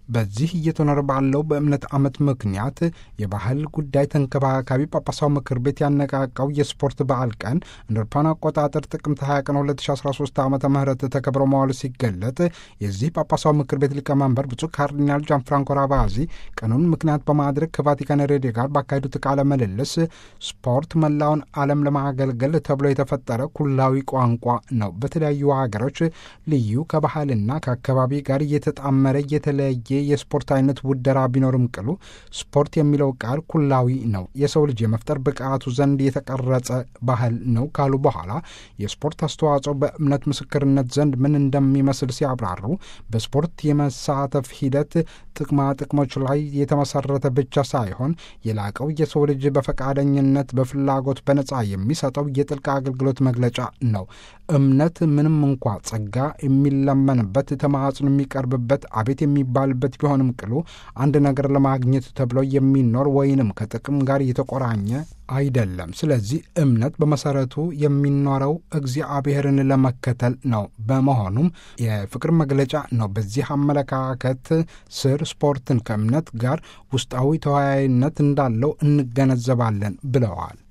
በዚህ እየተኖረ ባለው በእምነት ዓመት ምክንያት የባህል ጉዳይ ተንከባካቢ ጳጳሳው ምክር ቤት ያነቃቃው የስፖርት በዓል ቀን እንደ አውሮፓውያን አቆጣጠር ጥቅምት 20 ቀን 2013 ዓ ም ተከብሮ መዋሉ ሲገለጥ የዚህ ጳጳሳው ምክር ቤት ሊቀመንበር ብፁዕ ካርዲናል ጃን ፍራንኮ ራቫዚ ቀኑን ምክንያት በማድረግ ከቫቲካን ሬዲዮ ጋር ባካሄዱት ቃለ ምልልስ ስፖርት መላውን ዓለም ለማገልገል ተብሎ የተፈጠረ ኩላዊ ቋንቋ ነው። በተለያዩ ሀገሮች ልዩ ከባህልና ከአካባቢ ጋር እየተጣመረ የተለየ የስፖርት አይነት ውደራ ቢኖርም ቅሉ ስፖርት የሚለው ቃል ኩላዊ ነው፣ የሰው ልጅ የመፍጠር ብቃቱ ዘንድ የተቀረጸ ባህል ነው ካሉ በኋላ የስፖርት አስተዋጽኦ በእምነት ምስክርነት ዘንድ ምን እንደሚመስል ሲያብራሩ በስፖርት የመሳተፍ ሂደት ጥቅማ ጥቅሞች ላይ የተመሰረተ ብቻ ሳይሆን የላቀው የሰው ልጅ በፈቃደኝነት በፍላጎት በነጻ የሚሰጠው የጥልቅ አገልግሎት መግለጫ ነው። እምነት ምንም እንኳ ጸጋ የሚለመንበት ተማጽኖ የሚቀርብበት አቤት የሚባልበት ቢሆንም ቅሉ አንድ ነገር ለማግኘት ተብሎ የሚኖር ወይንም ከጥቅም ጋር የተቆራኘ አይደለም። ስለዚህ እምነት በመሰረቱ የሚኖረው እግዚአብሔርን ለመከተል ነው። በመሆኑም የፍቅር መግለጫ ነው። በዚህ አመለካከት ስር ስፖርትን ከእምነት ጋር ውስጣዊ ተወያይነት እንዳለው እንገነዘባለን ብለዋል።